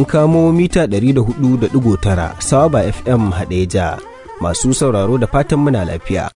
kamo mita 104.9 Sawaba FM Hadeja. Masu sauraro da fatan muna lafiya.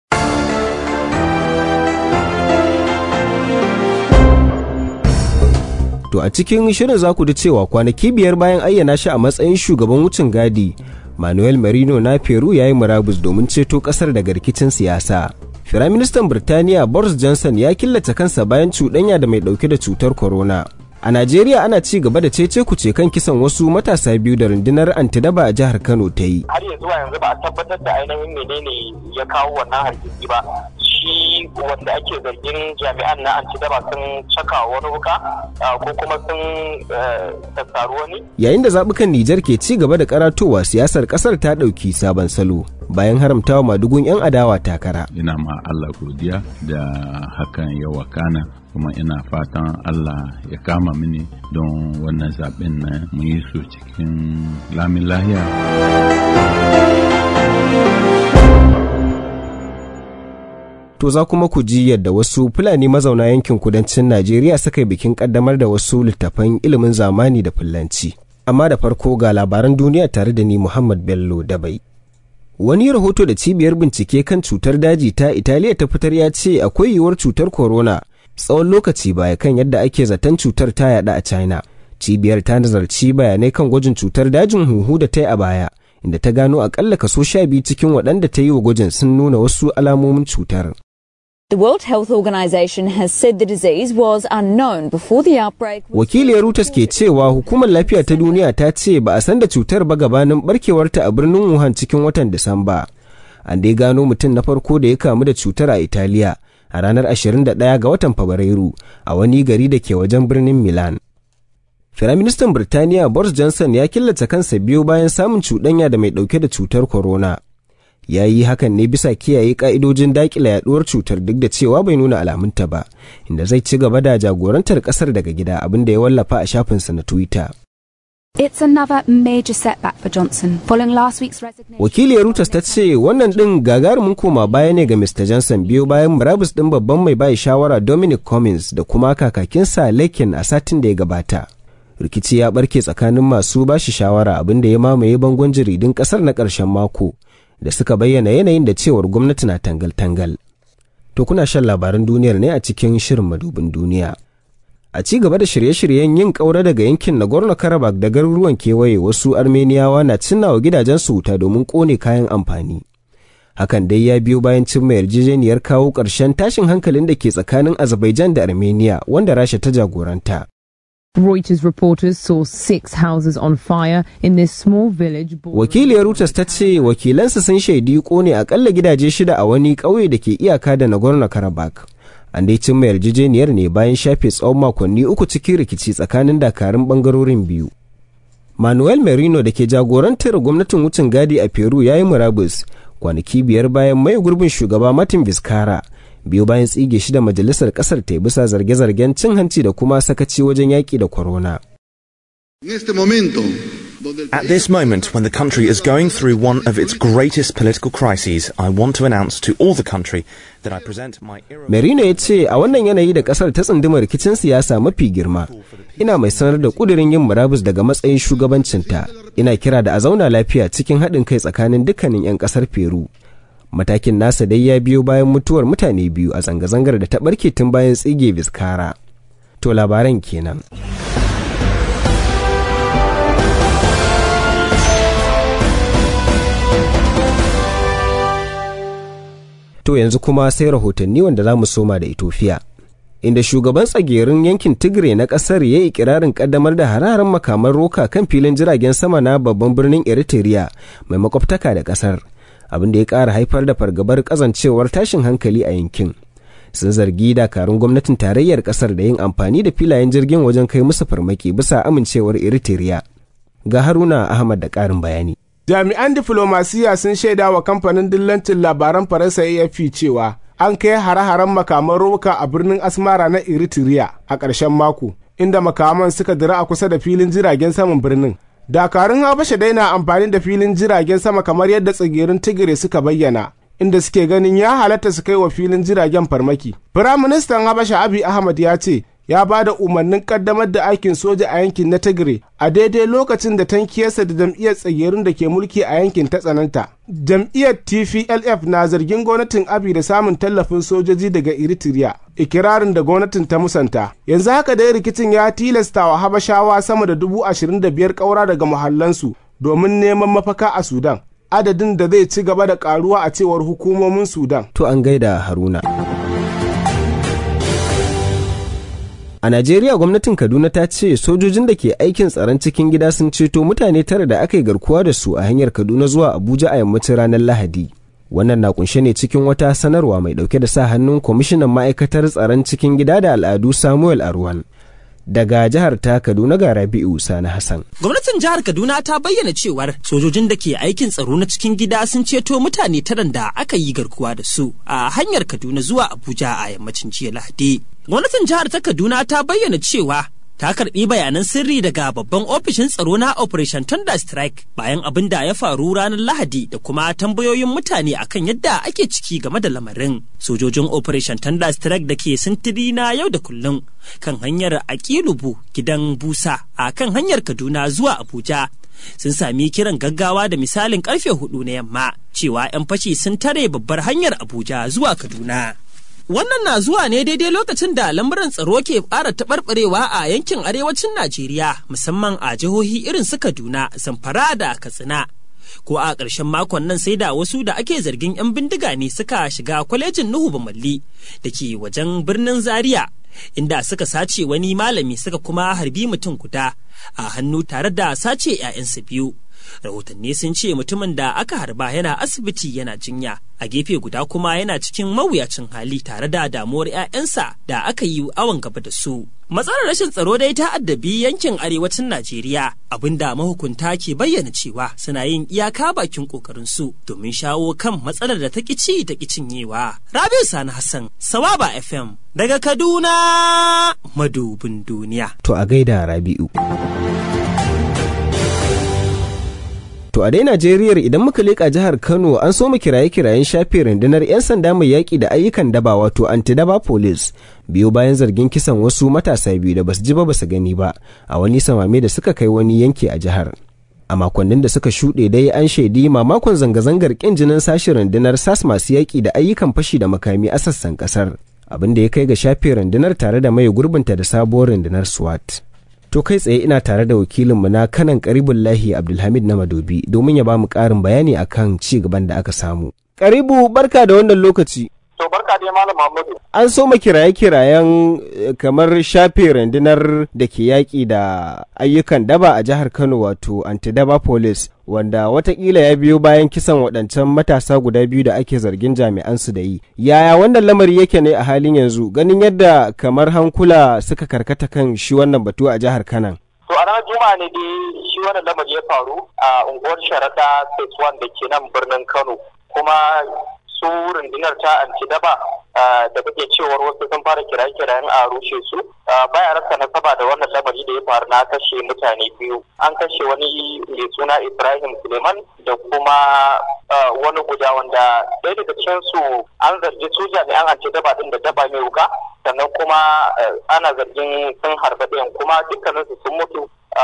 To a cikin shirin za ku ji cewa kwanaki biyar bayan ayyana shi a matsayin shugaban wucin gadi, Manuel Marino na Peru ya yi murabus domin ceto kasar daga rikicin siyasa. Firaministan Birtaniya Boris Johnson ya killace kansa bayan cuɗanya da mai ɗauke da cutar corona. A Najeriya ana ci gaba da cece kuce kan kisan wasu matasa biyu da rundunar antidaba a jihar Kano ta yi. Har yanzu yanzu ba a tabbatar da ainihin menene ya kawo wannan hargitsi ba. Shi wanda ake zargin jami'an na antidaba sun caka wani wuka ko kuma sun sassaru wani. Yayin da zaɓukan Nijar ke ci gaba da karatowa siyasar ƙasar ta ɗauki sabon salo. bayan haramtawa madugun 'yan adawa takara. Ina ma Allah godiya da hakan ya wakana kuma ina fatan Allah ya kama mini don wannan zaɓen na mu yi su cikin lamin lahiya. To za kuma ku ji yadda wasu Fulani mazauna yankin kudancin Najeriya suka yi bikin kaddamar da wasu littafan ilimin zamani da Fulanci. Amma da farko ga labaran duniya tare da ni Muhammad Bello Dabai. Wani rahoto da cibiyar bincike kan cutar daji ta Italiya ta fitar ya ce akwai yiwuwar cutar corona tsawon lokaci baya kan yadda ake zaton cutar ta yada a China. Cibiyar ta nazarci bayanai kan gwajin cutar dajin huhu da ta yi a baya, inda ta gano akalla kaso sha biyu cikin waɗanda ta yi wa gwajin sun nuna wasu alamomin cutar. The World Health Organization has said the disease was unknown before the outbreak. Wakiliyar Reuters ke cewa hukumar lafiya ta duniya ta ce ba a san da cutar ba gabanin barkewarta a birnin Wuhan cikin watan Disamba. An dai gano mutum na farko da ya kamu da cutar a Italiya a ranar 21 ga watan Fabrairu a wani gari da ke wajen birnin Milan. Firaministan Birtaniya Boris Johnson ya killace kansa biyu bayan samun cuɗanya da mai ɗauke da cutar corona. ya yi hakan ne bisa kiyaye ka'idojin dakila yaduwar cutar duk da cewa bai nuna alamunta ba inda zai ci gaba da jagorantar kasar daga gida abin da ya wallafa a shafinsa na twitter It's another major setback for Johnson following last week's resignation. wakiliyar Reuters ta ce wannan din gagarumin koma baya ne ga Mr. Johnson biyo bayan murabus din babban mai bai shawara Dominic Cummings da kuma kakakinsa Lekin a satin da ya gabata. rikici ya barke tsakanin masu bashi shawara abin da ya mamaye bangon jaridun kasar na ƙarshen mako da suka bayyana yanayin da cewar gwamnati na tangal-tangal. To kuna shan labaran duniyar ne a cikin shirin madubin duniya. A ci gaba da shirye-shiryen yin ƙaura daga yankin Nagorno-Karabakh da garuruwan kewaye wasu Armeniyawa na cinnawa gidajensu wuta domin ƙone kayan amfani. Hakan dai ya biyo bayan cimma yarjejeniyar kawo ƙarshen tashin hankalin da ke tsakanin Azerbaijan da Armenia wanda Rasha ta jagoranta. Reuters reporters saw six houses on fire in this small village. Wakiliyar Reuters ta ce wakilansa sun shaidi kone akalla gidaje shida a wani ƙauye da ke iyaka da Nagorno-Karabakh. An dai cimma yarjejeniyar ne bayan shafe tsawon makonni uku cikin rikici tsakanin dakarun bangarorin biyu. Manuel Merino da ke jagorantar gwamnatin wucin gadi a Peru ya yi murabus kwanaki biyar bayan mai gurbin shugaba Martin Vizcarra. biyu bayan tsige shi da majalisar kasar ta bisa zarge-zargen cin hanci da kuma sakaci wajen yaƙi da corona. At this moment, when the country is going through one of its greatest political crises, I want to announce to all the country that I present my Merino ya ce a wannan yanayi da kasar ta tsunduma rikicin siyasa mafi girma, ina mai sanar da kudirin yin murabus daga matsayin shugabancinta. Ina kira da a zauna lafiya cikin haɗin kai tsakanin dukkanin 'yan ƙasar Peru. matakin nasa dai ya biyo bayan mutuwar mutane biyu a zanga-zangar da ta barke tun bayan tsige biskara to labaran kenan to yanzu kuma sai rahotanni wanda za mu soma da Ethiopia. inda shugaban tsagerin yankin tigre na kasar ya yi kirarin kaddamar da hararen makaman roka kan filin jiragen sama na babban birnin eritrea mai makwabtaka da kasar abin da ya ƙara haifar da fargabar kazancewar tashin hankali a yankin sun zargi dakarun gwamnatin tarayyar ƙasar da yin amfani da filayen jirgin wajen kai musu farmaki bisa amincewar eritrea ga haruna ahmad da ƙarin bayani jami'an diflomasiya sun shaida wa kamfanin dillancin labaran faransa afp cewa an kai hare-haren makaman roka a birnin asmara na eritrea a ƙarshen mako inda makaman suka dira a kusa da filin jiragen saman birnin dakarun habasha dai na amfani da filin jiragen sama kamar yadda tsigirin tigire suka bayyana inda suke ganin ya halatta su kai wa filin jiragen farmaki firaministan habasha abi ahmad ya ce ya ba da umarnin kaddamar da aikin soja a yankin na Tigray a daidai lokacin da tankiyarsa da jam'iyyar tsagerun da ke mulki a yankin ta tsananta. Jam'iyyar TPLF na zargin gwamnatin Abi da samun tallafin sojoji daga Eritrea, ikirarin da gwamnatin ta musanta. Yanzu haka dai rikicin ya tilasta wa Habashawa sama da dubu ashirin da biyar ƙaura daga muhallansu domin neman mafaka a Sudan. Adadin da zai ci gaba da ƙaruwa a cewar hukumomin Sudan. To an gaida Haruna. A Najeriya gwamnatin Kaduna ta ce sojojin da ke aikin tsaron cikin gida sun ceto mutane tara da aka yi garkuwa da su a hanyar Kaduna zuwa Abuja a yammacin ranar Lahadi. Wannan na kunshe ne cikin wata sanarwa mai dauke da sa hannun kwamishinan ma'aikatar tsaron cikin gida da al'adu Samuel Arwan. Daga jihar ta Kaduna ga Rabi'u Sani Hassan. Gwamnatin jihar Kaduna ta bayyana cewar sojojin da ke aikin tsaro na cikin gida sun ceto mutane taran da aka yi garkuwa da su a hanyar Kaduna zuwa Abuja a yammacin jiya Lahadi. Gwamnatin jihar ta Kaduna ta bayyana cewa ta karbi bayanan sirri daga babban ofishin tsaro na Operation Thunder Strike bayan abin da ya faru ranar Lahadi da kuma tambayoyin mutane akan yadda ake ciki game da lamarin. Sojojin Operation Thunder Strike da ke sintiri na yau da kullum kan hanyar Akilubu gidan Busa a kan hanyar Kaduna zuwa Abuja sun sami kiran gaggawa da misalin karfe hudu na yamma cewa 'yan fashi sun tare babbar hanyar Abuja zuwa Kaduna. Wannan na zuwa ne daidai lokacin da lamuran tsaro ke ƙara taɓarɓarewa a yankin arewacin Najeriya musamman a jihohi irin su Kaduna, Zamfara da Katsina. Ko a ƙarshen makon nan sai da wasu da ake zargin 'yan bindiga ne suka shiga kwalejin Nuhu Bamalli da ke wajen birnin Zaria inda suka sace wani malami suka kuma harbi mutum guda a hannu tare da sace 'ya'yansa biyu. rahotanni sun ce mutumin da aka harba yana asibiti yana jinya a gefe guda kuma yana cikin mawuyacin hali tare da damuwar 'ya'yansa da aka yi awon gaba da su matsalar rashin tsaro dai ta addabi yankin arewacin najeriya abinda mahukunta ke bayyana cewa suna yin iyaka bakin kokarin su domin shawo kan matsalar da ta ci ta cinyewa rabiu sani hassan sawaba fm daga kaduna madubin duniya To a gaida Rabi'u. To a dai Najeriya idan muka leƙa jihar Kano an so mu kiraye-kirayen shafe rundunar 'yan sanda mai yaƙi da ayyukan daba wato anti-daba police biyu bayan zargin kisan wasu matasa biyu da basu ji ba basu gani ba a wani samame da suka kai wani yanki a jihar. A makonnin da suka shuɗe dai an shaidi mamakon zanga-zangar ƙin jinin sashi rundunar SAS masu yaƙi da ayyukan fashi da makami a sassan ƙasar. Abin da ya kai ga shafe rundunar tare da mai gurbinta da sabuwar rundunar SWAT. To kai tsaye ina tare da wakilinmu na kanan Karibullahi Abdulhamid na Madobi domin ya ba mu ƙarin bayani akan ci gaban da aka samu. Karibu barka da wannan lokaci. To barka dai Malam Muhammadu. An so ma kiraye-kirayen eh, kamar shafe rundunar da ke yaƙi da ayyukan daba a jihar Kano wato Antidaba Police wanda watakila ya biyo bayan kisan waɗancan matasa guda biyu da ake zargin jami'an su da yi. Yaya wannan lamari yake ne a halin yanzu ganin yadda kamar hankula suka karkata kan shi wannan batu a jihar Kanan. To a ranar Juma'a ne dai shi wannan lamari ya faru a unguwar Sharaɗa Phase 1 da ke nan birnin Kano. Kuma su rundunar ta antidaba da kake cewar wasu sun fara kiraye-kirayen a rushe su baya rasa nasaba da wannan lamari da ya faru na kashe mutane biyu an kashe wani mai suna ibrahim suleiman da kuma wani guda wanda ɗaya daga cikin su an zargi su jami'an antidaba din da daba mai wuka sannan kuma ana zargin sun harba ɗayan kuma dukkaninsu sun mutu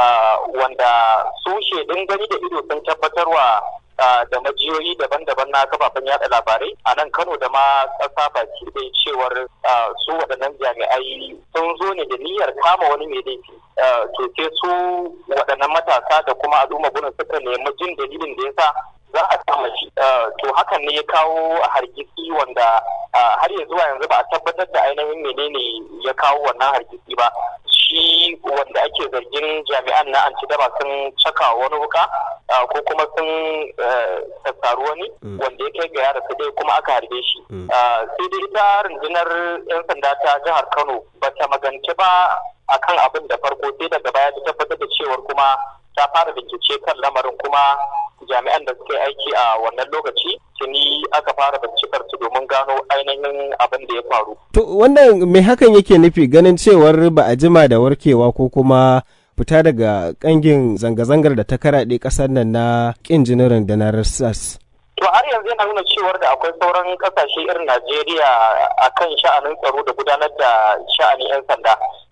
wanda su shaidun gani da ido sun tabbatarwa da majiyoyi daban-daban na kafafen yada labarai a nan kano da ma ƙasa baki ɗaya cewar su waɗannan jami'ai sun zo ne da niyyar kama wani mai laifi to sai su waɗannan matasa da kuma al'umma gudun suka nemi jin dalilin da yasa za a kama shi to hakan ne ya kawo hargitsi wanda har ya zuwa yanzu ba a tabbatar da ainihin menene ya kawo wannan hargitsi ba shi wanda ake zargin jami'an na antidaba sun caka wani wuka ko kuma sun sassaru wani wanda ya kai ga yara su dai kuma aka harbe shi sai dai ita rundunar 'yan sanda ta jihar kano ba ta magance ba akan abin da farko sai daga baya ta tabbatar da cewar kuma ta fara bincike kan lamarin kuma jami'an da suka yi aiki a wannan lokaci tuni aka fara bincikar su domin gano ainihin abin da ya faru. To wannan me hakan yake nufi ganin cewar ba a jima da warkewa ko kuma fita daga kangin zanga-zangar da ta karaɗe ƙasar nan na ƙin jinin rundunar SAS. To har yanzu yana nuna cewar da akwai sauran kasashe irin Najeriya a kan sha'anin tsaro da gudanar da sha'anin 'yan sanda.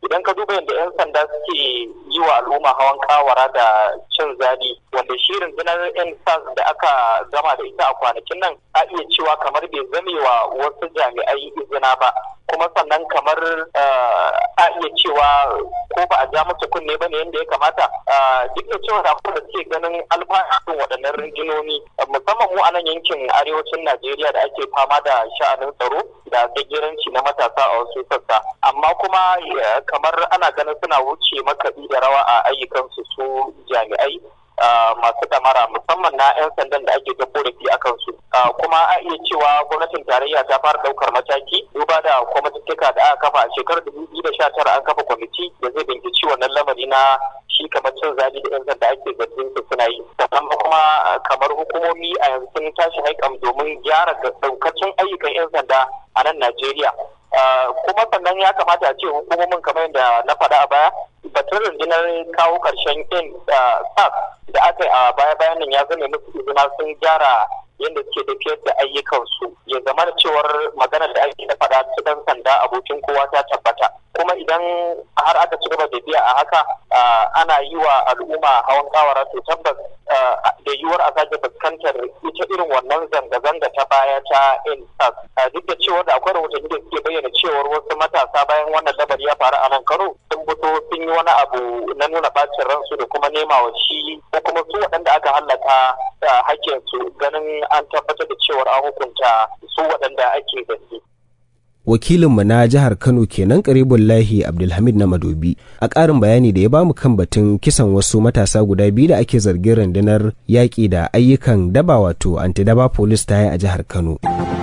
idan ka duba yadda 'yan sanda suke yi wa al'umma hawan kawara da cin zali wanda shi rundunar 'yan da aka gama da ita a kwanakin nan a iya cewa kamar bai zame wa wasu jami'ai izina ba kuma sannan kamar a iya cewa ko ba a ja musu kunne ba ne yadda ya kamata duk da cewa da da suke ganin alfanun waɗannan rinjinoni musamman mu a nan yankin arewacin najeriya da ake fama da sha'anin tsaro da gagiranci na matasa a wasu sassa amma kuma kamar ana ganin suna wuce makaɗi da rawa a ayyukansu su jami'ai masu damara musamman na 'yan sandan da ake ta korafi a kansu kuma a iya cewa gwamnatin tarayya ta fara daukar mataki duba da kwamitattuka da aka kafa a shekarar dubu biyu da sha tara an kafa kwamiti da zai binciki wannan lamari na shi kamar cin zabi da 'yan sanda ake zargin su suna yi sannan kuma kamar hukumomi a yanzu sun tashi haikam domin gyara daukacin ayyukan 'yan sanda a nan najeriya kuma sannan ya kamata a ce hukumomin kamar yadda na faɗa a baya batun rundunar kawo ƙarshen yin sas da aka yi a baya-bayan nan ya zama musu izina sun gyara yadda suke tafiyar da ayyukansu ya zama da cewar maganar da ake da faɗa su ɗan sanda abokin kowa ta tabbata kuma idan har aka ci gaba da biya a haka ana yi wa al'umma hawan kawara to tabbas da yiwuwar a sake fuskantar ita irin wannan zanga-zanga ta baya ta insas duk da cewar da akwai rahotanni da suke bayyana cewar wasu matasa bayan wannan lamari ya faru a nan karo sun fito sun yi wani abu na nuna bacin ransu da kuma nema wa shi ko kuma su waɗanda aka hallaka hakkinsu ganin an tabbatar da cewar an hukunta su waɗanda ake zargi. wakilinmu na jihar kano kenan karibullahi abdulhamid na madobi a ƙarin bayani da ya bamu kan batun kisan wasu matasa guda biyu da ake zargin rundunar yaƙi da ayyukan daba wato antidaba police ta yi a jihar kano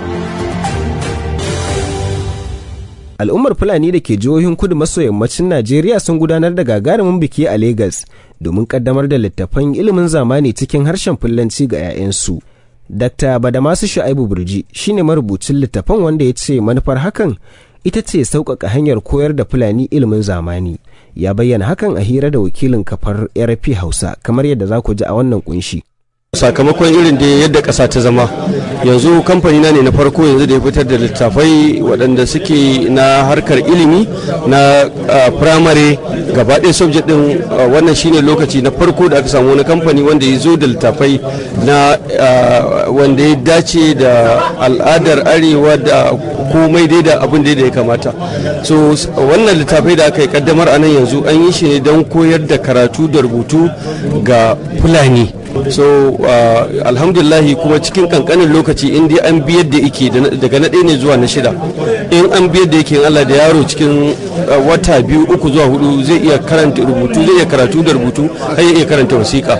al'ummar fulani da ke jihohin kudu maso yammacin najeriya sun gudanar da gagarumin biki a Legas domin kaddamar da littattafan ilimin zamani cikin harshen fulanci ga 'ya'yansu Dr. Badamasu Shu'aibu Burji shine marubucin littafan wanda ya ce manufar hakan ita ce sauƙaƙa hanyar koyar da Fulani ilimin zamani. Ya bayyana hakan a hira da wakilin kafar RP Hausa kamar yadda za ku ji a wannan kunshi. sakamakon irin da yadda ƙasa ta zama yanzu kamfani na ne na farko yanzu da ya fitar da littafai waɗanda suke na harkar ilimi na firamare gaba ɗaya subject ɗin wannan shine lokaci na farko da aka samu wani kamfani wanda ya zo da littafai na wanda ya dace da al'adar arewa da komai dai da abin da ya kamata so wannan littafai da aka yi kaddamar a nan yanzu an yi shi ne don koyar da karatu da rubutu ga fulani so uh, alhamdulillahi kuma cikin kankanin lokaci in dai an biyar da yake daga na ɗaya ne zuwa na shida in an biyar da yake Allah da yaro cikin uh, wata biyu uku zuwa hudu zai iya karanta rubutu zai iya karatu da rubutu har ya iya karanta wasiƙa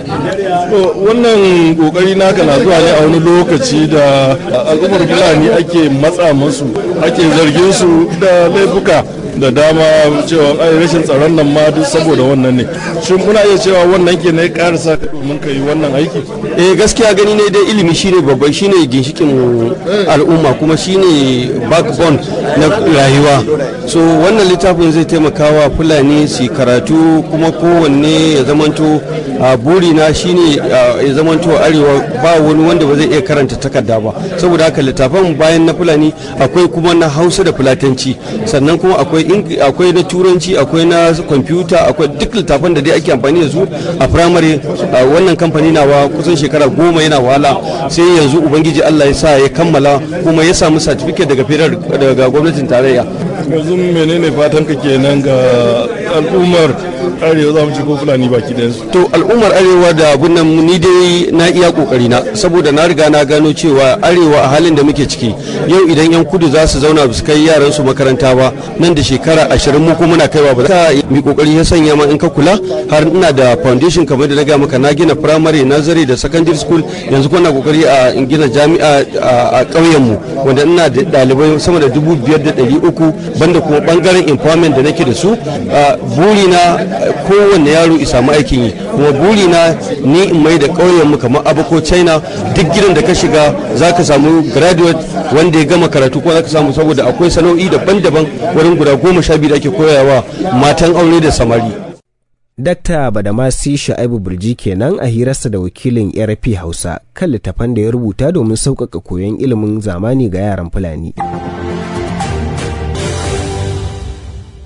wannan kokari naka na zuwa ne a wani lokaci da al'ummar fulani ake matsa musu ake zargin su da laifuka da dama cewa ai rashin tsaron nan ma duk saboda wannan ne shin muna iya cewa wannan ke ne karasa domin ka yi wannan aiki eh gaskiya gani ne dai ilimi shine babban shine ginshikin al'umma kuma shine backbone na rayuwa so wannan littafin zai taimaka wa fulani su karatu kuma kowanne ya zamanto a burina shine ya zamanto arewa ba wani wanda ba zai iya karanta takarda ba saboda haka littafan bayan na fulani akwai kuma na hausa da fulatanci sannan kuma akwai akwai na turanci akwai na kwamfuta akwai duk littafan da dai ake amfani da su a firamare wannan kamfani nawa kusan shekara goma yana wahala sai yanzu ubangiji allah ya sa ya kammala kuma ya samu certificate daga federal daga gwamnatin tarayya yanzu menene fatan ka kenan ga al'ummar arewa za mu ci ko fulani baki da to al'ummar arewa da abun nan ni dai na iya kokari na saboda na riga na gano cewa arewa a halin da muke ciki yau idan yan kudu za su zauna su kai yaran su makaranta ba nan da shekara ashirin mu kuma muna kaiwa ba za mi kokari ya sanya ma in ka kula har ina da foundation kamar da na ga maka na gina primary nursery da secondary school yanzu kuma na kokari a gina jami'a a ƙauyen mu wanda ina da ɗalibai sama da dubu biyar da ɗari uku banda kuma bangaren empowerment da nake da su burina kowanne yaro ya samu aikin yi kuma burina ni in mai da ƙauyen mu kamar abako china duk gidan da ka shiga za ka samu graduate wanda ya gama karatu ko za ka samu saboda akwai sana'o'i daban-daban wurin guda goma sha biyu da ake koyawa matan aure da samari Dakta Badamasi Sha'ibu Burji kenan a hirarsa da wakilin RP Hausa kan littafan da ya rubuta domin sauƙaƙa koyon ilimin zamani ga yaran Fulani.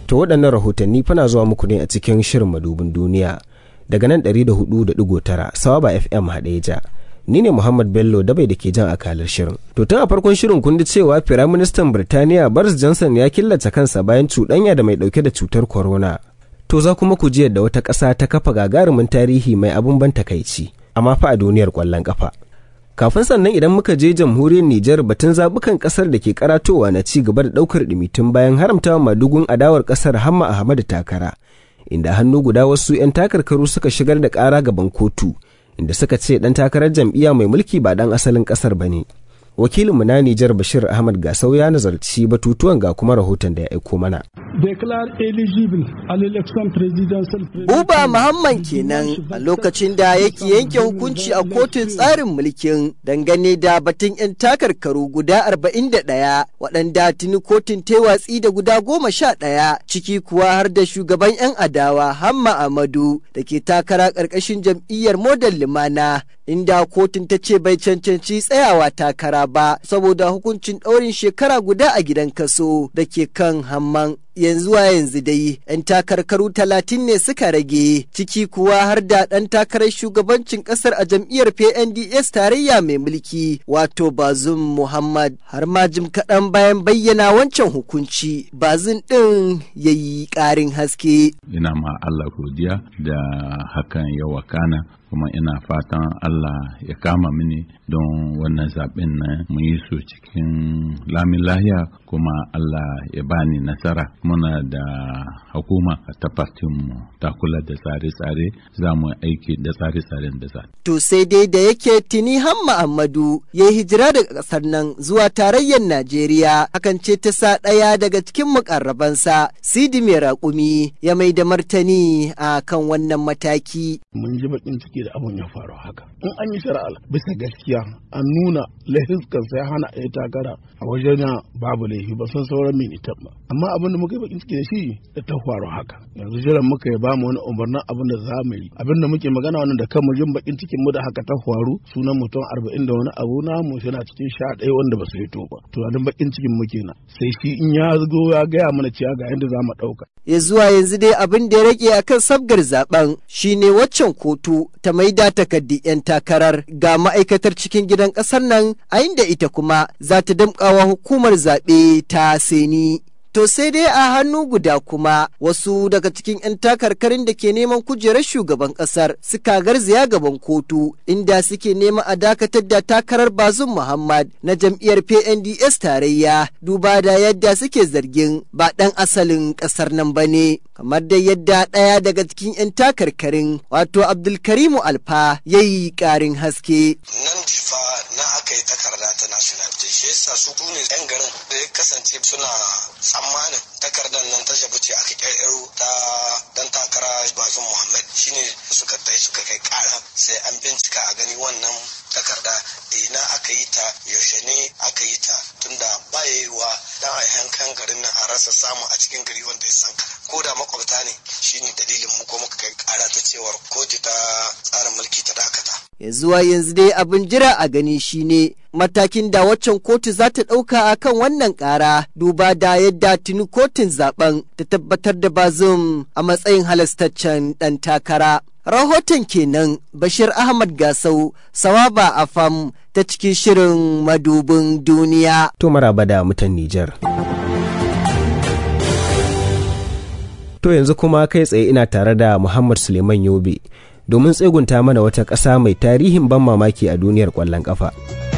To waɗannan rahotanni fana zuwa muku ne a cikin shirin madubin duniya daga nan 104.9 Sawaba FM Hadeja. Ni ne Muhammad Bello dabai da ke jan akalar shirin. To tun a farkon shirin kun ji cewa Firaministan Birtaniya Boris Johnson ya killace kansa bayan cuɗanya da mai ɗauke da cutar corona. To za kuma ku ji yadda wata ƙasa ta kafa gagarumin tarihi mai abin ban takaici, amma fa a duniyar ƙwallon ƙafa. Kafin sannan idan muka je jamhuriyar Nijar batun zabukan ƙasar da ke karatowa na ci gaba da ɗaukar ɗimitun bayan haramtawa madugun adawar ƙasar Hamma Ahmadu takara, inda hannu guda wasu 'yan takarkaru suka shigar da ƙara gaban kotu, inda suka ce ɗan takarar jam'iyya mai mulki ba ɗan asalin ƙasar ba ne. wakilinmu na Nijar Bashir Ahmad Gasau ya nazarci batutuwan ga kuma rahoton da ya aiko mana. Buba Muhammad kenan a lokacin da yake yanke hukunci a kotun tsarin mulkin dangane da batun 'yan takarkaru guda 41 waɗanda tuni kotun ta watsi da guda goma sha ɗaya ciki kuwa har da shugaban 'yan adawa Hamma Amadu da ke takara ƙarƙashin jam'iyyar Model Limana inda kotun ta ce bai cancanci tsayawa takara ba saboda hukuncin ɗaurin shekara guda a gidan kaso da ke kan hamman yanzu a yanzu dai 'yan takarkaru talatin ne suka rage ciki kuwa har da ɗan takarar shugabancin ƙasar a jam'iyyar pnds tarayya mai mulki wato bazum muhammad har ma jim kaɗan bayan bayyana wancan hukunci bazum ɗin ya yi ƙarin haske ina ma allah godiya da hakan ya wakana kuma ina fatan Allah ya kama mini don wannan zaɓen na mu yi su cikin lamin lahiya kuma Allah ya bani nasara muna da hukuma ta mu ta kula da tsare-tsare za mu aiki da tsare-tsaren da za. To sai dai da yake tuni hamma Ahmadu ya yi hijira daga ƙasar nan zuwa tarayyar Najeriya hakan ce ta sa ɗaya daga cikin mukarrabansa Sidi mai raƙumi ya mai da martani a kan wannan mataki. Mun ji bakin ciki da abun ya faru haka. In an yi shari'a bisa gaskiya an nuna laifukan sai hana a yi takara a wajen babu laifi ba san sauran minitan ba. Amma abin da muka yi bakin ciki da shi da ta faru haka. Yanzu jiran muka yi bamu wani umarnin abin da za mu yi. Abin da muke magana wannan da kanmu jin bakin cikin mu da haka ta faru sunan mutum arba'in da wani abu na mu yana cikin sha ɗaya wanda ba su fito ba. Tunanin bakin cikin muke na. Sai shi in ya zo ya gaya mana cewa ga yadda za mu ɗauka. Ya zuwa yanzu dai abin da ya rage akan sabgar zaben shine waccan kotu ta maida takardi 'yan takarar ga ma'aikatar cikin gidan ƙasar nan a inda ita kuma za ta damƙawa hukumar zaɓe ta seni. To sai dai a hannu guda kuma wasu daga cikin 'yan takarkarin da ke neman kujerar shugaban kasar suka garzaya gaban kotu inda suke neman a dakatar da takarar bazum Muhammad na jam'iyyar PNDS tarayya duba da yadda suke zargin ba ɗan asalin ƙasar nan ba ne. Kamar da yadda ɗaya daga cikin 'yan takarkarin wato Abdulkarimu Alfa ya yi ƙarin haske. Nan difa na aka yi takarda ta national shi yasa su ne 'yan garin da ya kasance suna tsammanin takardar nan ta jabuce aka kirkiro ta dan takara bazum muhammad shine suka tai suka kai kara sai an bincika a gani wannan takarda ina aka yi ta yaushe ne aka yi ta tunda ba ya yi wa dan a garin nan a rasa samu a cikin gari wanda ya san ko da makwabta ne shine dalilin mu ko muka kai kara ta cewar kotu ta tsarin mulki ta dakata ya zuwa yanzu dai abin jira a gani shine matakin da waccan kotu za ta ɗauka a kan wannan ƙara duba da yadda tuni kotun zaben ta tabbatar da bazum a matsayin halastaccen ɗan takara. Rahoton kenan Bashir Ahmad Gasau, Sawaba Afam ta cikin shirin madubin duniya. To maraba da mutan Nijar. To yanzu kuma kai tsaye ina tare da Muhammad Suleiman Yobe. domin tsegunta mana wata ƙasa mai tarihin ban mamaki a duniyar ƙwallon ƙafa.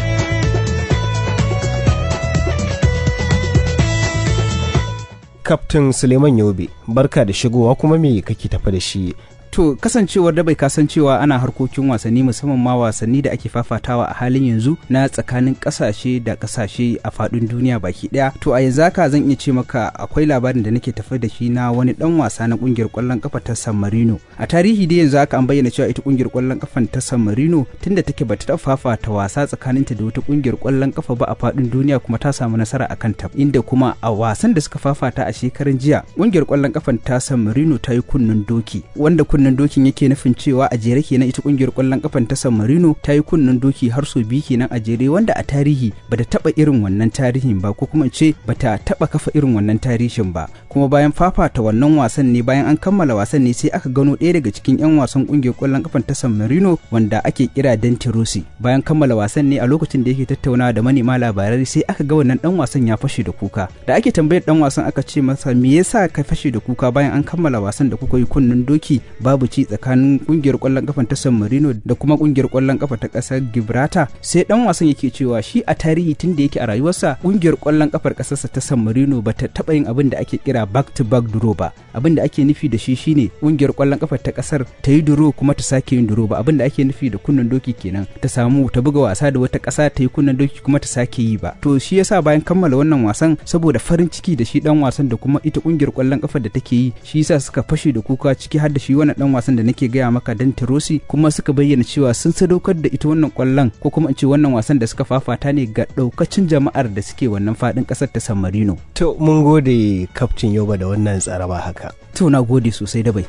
Kaftin Suleiman Yobe, barka da shigowa kuma me kake tafa da shi To kasancewar da bai kasancewa ana harkokin wasanni musamman ma wasanni da ake fafatawa a halin yanzu na tsakanin kasashe da kasashe a faɗin duniya baki ɗaya. To a yanzu haka zan iya ce maka akwai labarin da nake tafi da shi na wani ɗan wasa na ƙungiyar ƙwallon ƙafa ta San Marino. A tarihi dai yanzu haka an bayyana cewa ita ƙungiyar ƙwallon ƙafan ta San Marino tunda take bata taɓa fafata wasa tsakaninta da wata ƙungiyar ƙwallon ƙafa ba a faɗin duniya kuma ta samu nasara a kanta. Inda kuma a wasan da suka fafata a shekaran jiya ƙungiyar ƙwallon ƙafan ta San Marino ta yi kunnen doki wanda kunnen dokin yake nufin cewa a jere kenan ita kungiyar kwallon kafan ta San Marino ta yi kunnen doki har sau biyu kenan a jere wanda a tarihi bata taba irin wannan tarihin ba ko kuma ce bata taba kafa irin wannan tarihin ba kuma bayan fafata wannan wasan ne bayan an kammala wasan ne sai aka gano ɗaya daga cikin 'yan wasan kungiyar kwallon kafan ta San Marino wanda ake kira Dante Rossi bayan kammala wasan ne a lokacin da yake tattaunawa da manema labarai sai aka ga wannan dan wasan ya fashe da kuka da ake tambayar dan wasan aka ce masa me yasa ka fashe da kuka bayan an kammala wasan da kuka yi kunnen doki babu ci tsakanin kungiyar kwallon kafan ta San Marino da kuma kungiyar kwallon kafa ta kasar Gibraltar sai dan wasan yake cewa shi a tarihi tun da yake a rayuwarsa kungiyar kwallon kafar kasarsa ta San Marino bata taba yin abin da ake kira back to back draw ba abin da ake nufi da shi shine kungiyar kwallon kafar ta kasar ta yi draw kuma ta sake yin draw ba abin da ake nufi da kunnen doki kenan ta samu ta buga wasa da wata kasa ta yi kunnen doki kuma ta sake yi ba to shi yasa bayan kammala wannan wasan saboda farin ciki da shi dan wasan da kuma ita kungiyar kwallon kafar da take yi shi yasa suka fashe da kuka ciki har da shi wannan dan wasan da nake gaya maka dan Tirosi kuma suka bayyana cewa sun sadaukar da ita wannan kwallon ko kuma in ce wannan wasan da suka fafata ne ga daukacin jama'ar da suke wannan fadin kasar ta San Marino to mun gode kaftin Yoba da wannan tsaraba haka to na gode sosai da bai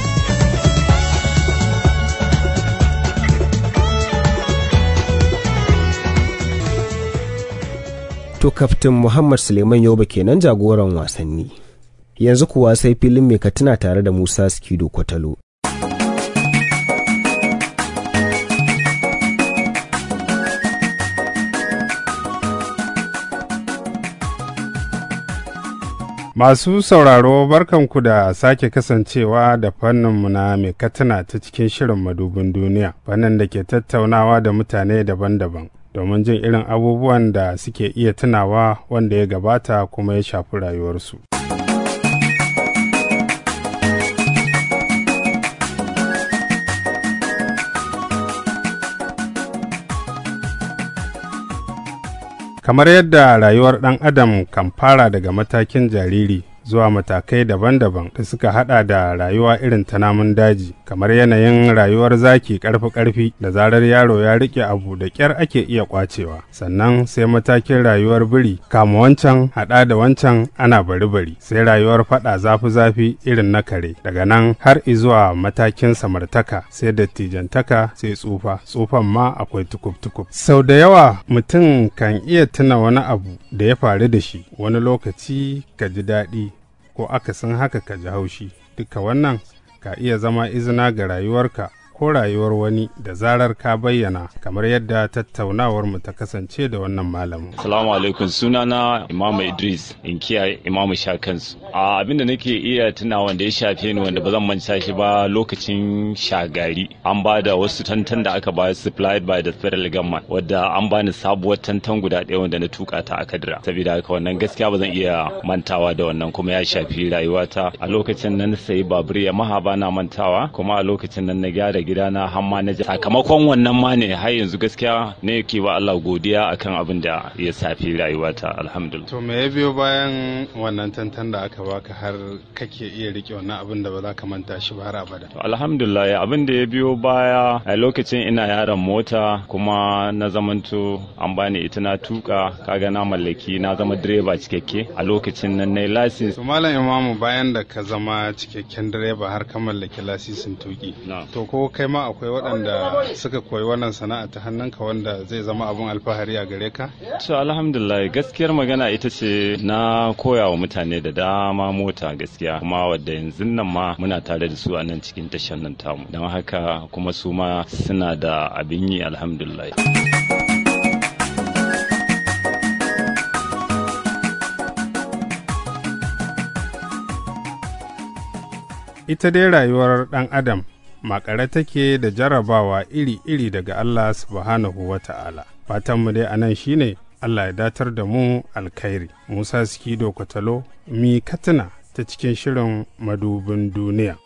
to kaftin Muhammad Suleiman Yoba kenan jagoran wasanni yanzu kuwa sai filin mai katina tare da Musa Skido Kwatalo Masu sauraro barkanku da sake kasancewa da fanninmu na mai katina ta cikin shirin madubin duniya, fannin da ke tattaunawa da mutane daban-daban. domin jin irin abubuwan da suke iya tunawa wanda ya gabata kuma ya shafi rayuwarsu. Kamar yadda rayuwar ɗan adam kan fara daga matakin jariri zuwa matakai daban-daban da suka hada da rayuwa irin ta namun daji kamar yanayin rayuwar zaki karfi-karfi da zarar yaro ya rike abu da kyar ake iya kwacewa sannan sai matakin rayuwar biri kama wancan hada da wancan ana bari-bari sai rayuwar fada zafi-zafi irin na kare daga nan har izuwa matakin samartaka sai dattijantaka sai tsufa tsufan ma akwai tukub-tukub sau da yawa mutum kan iya tuna wani abu da ya faru da shi wani lokaci ka ji daɗi ko akasin haka ka ji haushi duka wannan ka iya zama izina ga rayuwarka ko rayuwar wani da zarar ka bayyana kamar yadda tattaunawar mu ta kasance da wannan malamin. Salamu alaikum sunana Imam Idris in kiyaye Imam Shakansu. A abin da nake iya tuna wanda ya shafe ni wanda ba zan manta shi ba lokacin shagari an ba da wasu tantan da aka bayar supplied by the federal government wadda an bani sabuwar tantan guda ɗaya wanda na tuka ta a kadira. Saboda haka wannan gaskiya ba zan iya mantawa da wannan kuma ya shafi rayuwata a lokacin nan sayi babur ya maha bana mantawa kuma a lokacin nan na gyara gidana har ma na sakamakon wannan ma ne har yanzu gaskiya ne ke wa Allah godiya akan abin da ya safi rayuwata alhamdulillah to me ya biyo bayan wannan tantan da aka baka har kake iya rike wannan abin da ba za ka manta shi ba har abada to alhamdulillah abin da ya biyo baya a lokacin ina yaron mota kuma na zamanto an bani ita na tuka kaga na mallaki na zama direba cikakke a lokacin nan na license to malam imamu bayan da ka zama cikakken direba har ka mallaki lasisin tuki to ko kai ma akwai waɗanda suka koyi wannan sana'a ta hannunka wanda zai zama abun alfahari a gare ka? To alhamdulillah gaskiyar magana ita ce na koya wa mutane da dama mota gaskiya kuma wadda yanzu nan ma muna tare da su a nan cikin tashar nan tamu don haka kuma su ma suna da abin yi alhamdulillah. Ita dai rayuwar ɗan Adam makare take da jarrabawa iri-iri daga Allah subhanahu wa ta'ala. Fatanmu dai a nan shi ne Allah ya datar da mu alkhairi. Musa Sikido Kwatalo, mi katina ta cikin shirin madubin duniya.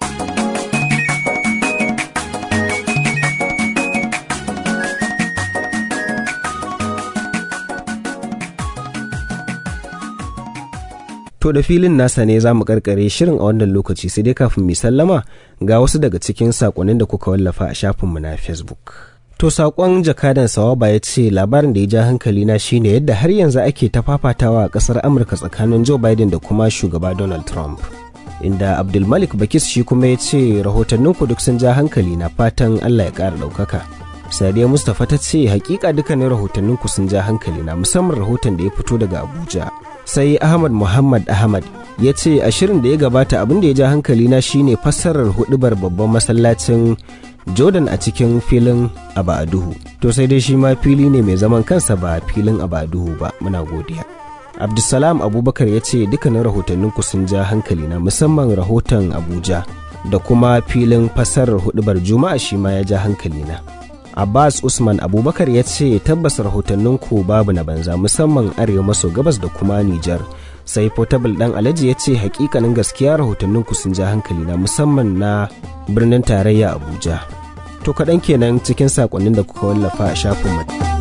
To da filin nasa ne za mu karkare shirin a wannan lokaci sai dai kafin mu sallama ga wasu daga cikin sakonnin da kuka wallafa a shafinmu na Facebook. To sakon jakadan sawaba ya ce labarin da ya ja hankali na shine yadda har yanzu ake ta fafatawa a kasar Amurka tsakanin Joe Biden da kuma shugaba Donald Trump. inda abdulmalik bakis shi kuma ya ce rahotanninku duk sun ja hankali na fatan allah ya ƙara ɗaukaka sadiya mustapha ta ce hakika dukkanin rahotanninku sun ja hankali na musamman rahoton da ya fito daga abuja sai ahmad muhammad ahmad ya ce a shirin da ya gabata abin da ya ja hankali na shine fassarar hudubar babban masallacin jordan a cikin filin abaduhu to sai dai shi ma fili ne mai zaman kansa ba filin abaduhu ba muna godiya abdulsalam abubakar ya ce dukkanin rahotanninku sun ja hankali na musamman rahoton abuja da kuma filin fassarar hudubar juma'a shi ma ya ja hankali na abbas usman abubakar ya ce tabbas rahotanninku babu na banza musamman arewa maso gabas da kuma nijar sai portable dan alhaji ya ce hakikanin gaskiya rahotanninku sun ja hankali na musamman na birnin tarayya abuja to kaɗan kenan cikin saƙonnin da kuka wallafa a shafin